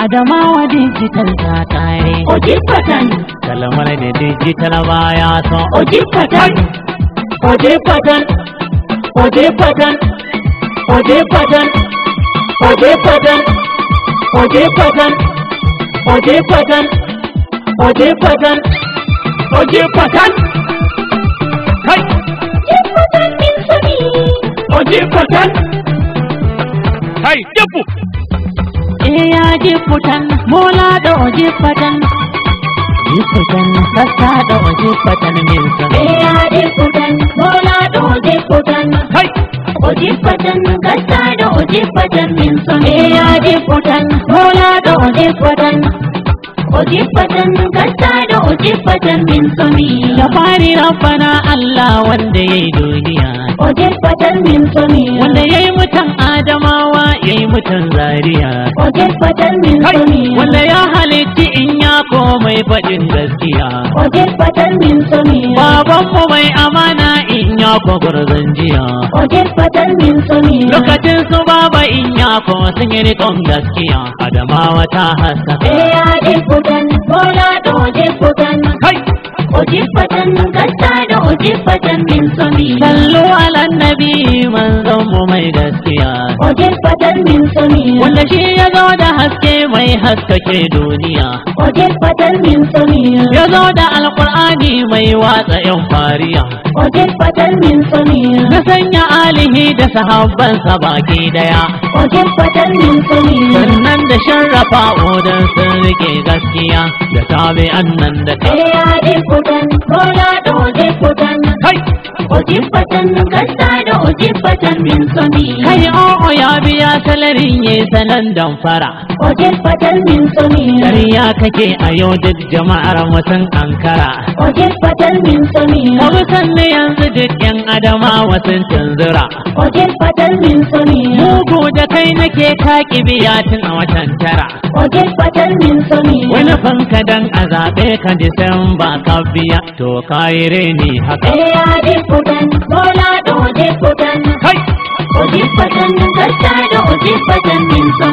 Adamawa digital ta kare. Ojibatan, Kalmar da digital baya so. Ojibatan, Ojibatan, Ojibatan, Ojibatan, Ojibatan, Ojibatan, Ojibatan, Ojibatan, Ojibatan. Kai! Jibbutan min sami. Ojibatan. Kai, jibbu! Iya jifutan mola da ojifatan. Jifutan sassa da ojifatan min son. Eya jibbutan, bola da ojibbutan. Kai! Ojibbutan, gasta da ojibbutan min sami. Eya jibbutan, bola da ojibbutan. Ojibbutan, gasta da ojibbutan min sami. Da fari rabbana Allah wanda ya yi duniya. Ojibbutan min sami. Wanda ya yi mutan Adamawa ya yi mutan Zaria. Ojibbutan min sami. Wanda ya halitti in ya komai faɗin gaskiya. Ojibbutan min sami. Babanmu mai amana in ya kwagwarzon jiya. Ojibbutan min sami. Lokacin su baba in ya kuma sun yi riƙon gaskiya. Adamawa ta haskaka. Eya jibbutan, bola da ojibbutan. Kai! Ojibbutan, gasta da ojibbutan min sami. Sallu ala nabi manzon mu mai gaskiya. Ojibbutan min sami. Wanda shi ya zo da haske mai haskake duniya. Ojibbutan min sami. Ya zo da alkur'ani mai watsa yan fariya. Ojibbutan min sami. Na sanya alihi da sahabbansa baki daya. Ojibbutan min sami. Sannan da sharrafa odan sun rike gaskiya. Da tabi'an nan da ta. Eya jibbutan, bola da ojibbutan. Kai! Ojibbutan, gasta da ojibbutan min sami. Kai o'o ya biya salarin ya sanan damfara. Ojibbutan min sami. Ƙarya kake a yau duk jama'ar mutum Ankara. Ojibbutan min sami. Kamu sanne yanzu duk yan adama wasun tunzura. Ojibbutan min sami. Mugu da kai nake kaki biya tun a watan tara. Ojibbutan min sami. Wani fanka dan a zaɓe ka Disamba ka biya to kayi reni haka. Eya jibbutan, bola da ojibbutan. Kai! Ojibbutan, gasta da ojibbutan min sami.